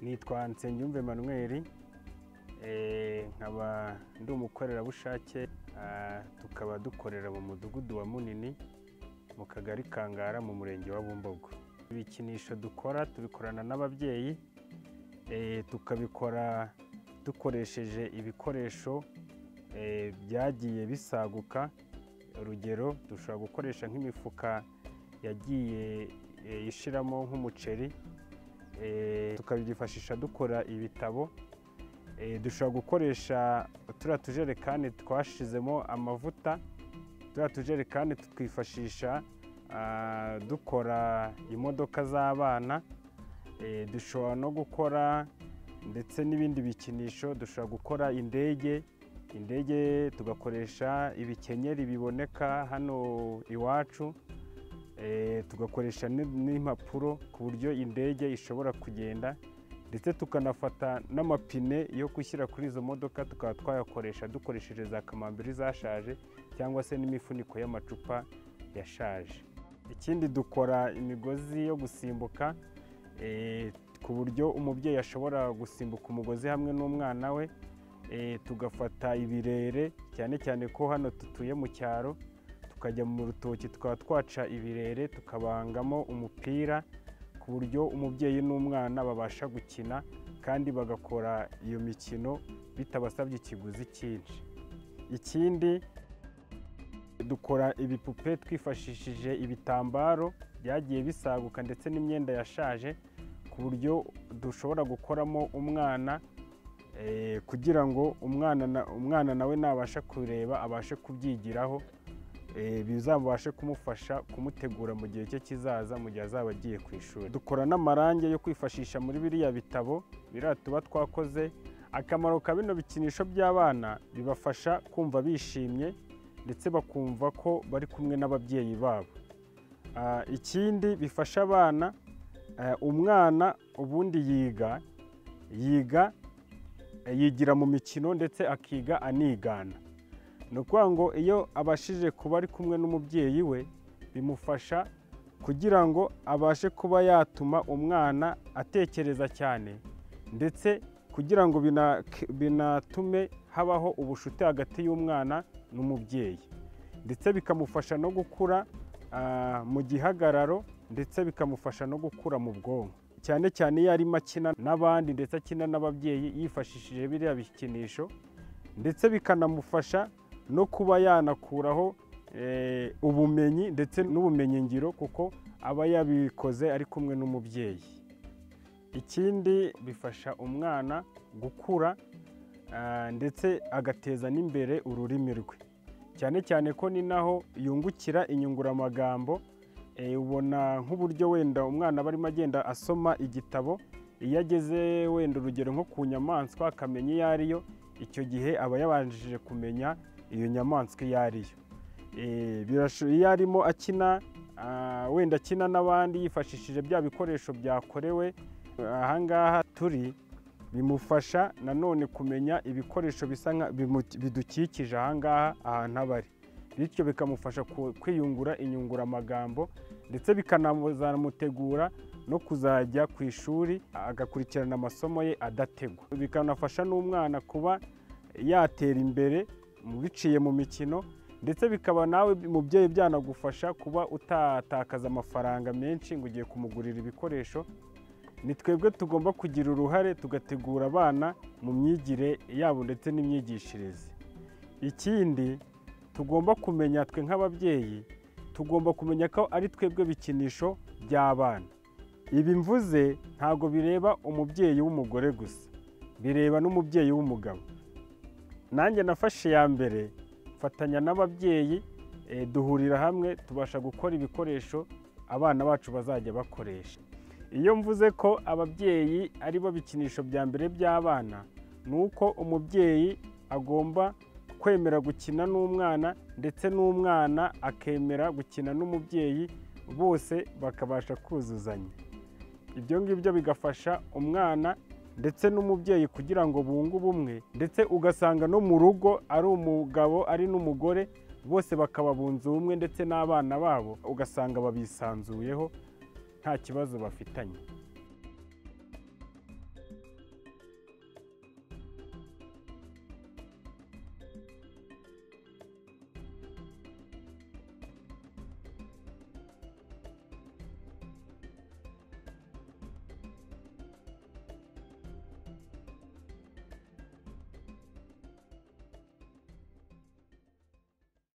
nitwa Nsengiyumva Emmanuel eh, nkaba ndi umukorerabushake ah, tukaba dukorera mu mudugudu wa Munini mu kagari Kangara mu murenge wa Bumbogo ibikinisho dukora tubikorana n'ababyeyi eh, tukabikora dukoresheje ibikoresho eh, byagiye bisaguka urugero dushobora gukoresha nk'imifuka yagiye eh, ishiramo nk'umuceri Eh, tukabyifashisha dukora ibitabo Eh, dushobora gukoresha turiya tujerekani twashizemo amavuta turiya tujerekani tutwifashisha ah, dukora imodoka z'abana Eh, dushobora no gukora ndetse n'ibindi bikinisho dushobora gukora indege indege tugakoresha ibikenyeri biboneka hano iwacu Eh, tugakoresha n- n'impapuro ku buryo indege ishobora kugenda ndetse tukanafata n'amapine yo gushyira kuri izo modoka tukaba twayakoresha dukoresheje za kamambiri zashaje cyangwa se n'imifuniko y'amacupa yashaje ikindi dukora imigozi yo gusimbuka eh, ku buryo umubyeyi ashobora gusimbuka umugozi hamwe n'umwana we Eh, tugafata ibirere cyane cyane ko hano dutuye mu cyaro tukajya mu rutoki tukaba twaca ibirere tukabangamo umupira ku buryo umubyeyi n'umwana babasha gukina kandi bagakora iyo mikino bitabasabye ikiguzi cyinshi ikindi dukora ibipupe twifashishije ibitambaro byagiye bisaguka ndetse n'imyenda yashaje ku buryo dushobora gukoramo umwana eh, kugira ngo umwana na- umwana nawe nabasha kureba abashe kubyigiraho eh, bizabashe kumufasha kumutegura mu gihe cye kizaza mu gihe azaba agiye ku ishuri dukora n'amarangi yo kwifashisha muri biriya bitabo biriya tuba twakoze akamaro ka bino bikinisho by'abana bibafasha kumva bishimye ndetse bakumva ko bari kumwe n'ababyeyi babo Ah, ikindi bifasha abana eh, umwana ubundi yiga yiga eh, yigira mu mikino ndetse akiga anigana ni ukuvuga ngo iyo abashije kuba ari kumwe n'umubyeyi we bimufasha kugira ngo abashe kuba yatuma umwana atekereza cyane ndetse kugira ngo bina- binatume habaho ubucuti hagati y'umwana n'umubyeyi ndetse bikamufasha no gukura ah, mu gihagararo ndetse bikamufasha no gukura mu bwonko cyane cyane iyo arimo akina n'abandi ndetse akina n'ababyeyi yifashishije biriya bikinisho ndetse bikanamufasha no kuba yanakuraho eh, ubumenyi ndetse n'ubumenyingiro kuko aba yabikoze ari kumwe n'umubyeyi ikindi bifasha umwana gukura ah, ndetse agateza n'imbere ururimi rwe cyane cyane ko ni naho yungukira inyunguramagambo eh, ubona nk'uburyo wenda umwana aba arimo agenda asoma igitabo iyo ageze wenda urugero nko ku nyamaswa akamenya iyo ariyo icyo gihe aba yabanjije kumenya iyo nyamaswa iyo ariyo Eh, birasho- iyo arimo akina ah, wenda akina n'abandi yifashishije bya bikoresho byakorewe ahangaha turi bimufasha nanone kumenya ibikoresho bisa nka bimu- bidukikije ahangaha ahantu aba ari bityo bikamufasha ku- kwiyungura inyunguramagambo ndetse bikanamutegura no kuzajya ku ishuri agakurikirana amasomo ye adategwa bikanafasha n'umwana kuba yatera imbere mu biciye mu mikino ndetse bikaba nawe mubyeyi byanagufasha kuba utatakaza amafaranga menshi ngo ugiye kumugurira ibikoresho ni twebwe tugomba kugira uruhare tugategura abana mu myigire yabo ndetse n'imyigishirize ikindi tugomba kumenya twe nk'ababyeyi tugomba kumenya ko ari twebwe bikinisho by'abana ibi mvuze ntabwo bireba umubyeyi w'umugore gusa bireba n'umubyeyi w'umugabo nanjye nafashe iya mbere mfatanya n'ababyeyi eh, duhurira hamwe tubasha gukora ibikoresho abana bacu bazajya bakoresha iyo mvuze ko ababyeyi ari bo bikinisho bya mbere by'abana ni uko umubyeyi agomba kwemera gukina n'umwana ndetse n'umwana akemera gukina n'umubyeyi bose bakabasha kuzuzanya ibyo ngibyo bigafasha umwana ndetse n'umubyeyi kugira ngo bunge ubumwe ndetse ugasanga no mu rugo ari umugabo ari n'umugore bose bakaba bunze ubumwe ndetse n'abana babo ugasanga babisanzuyeho nta kibazo bafitanye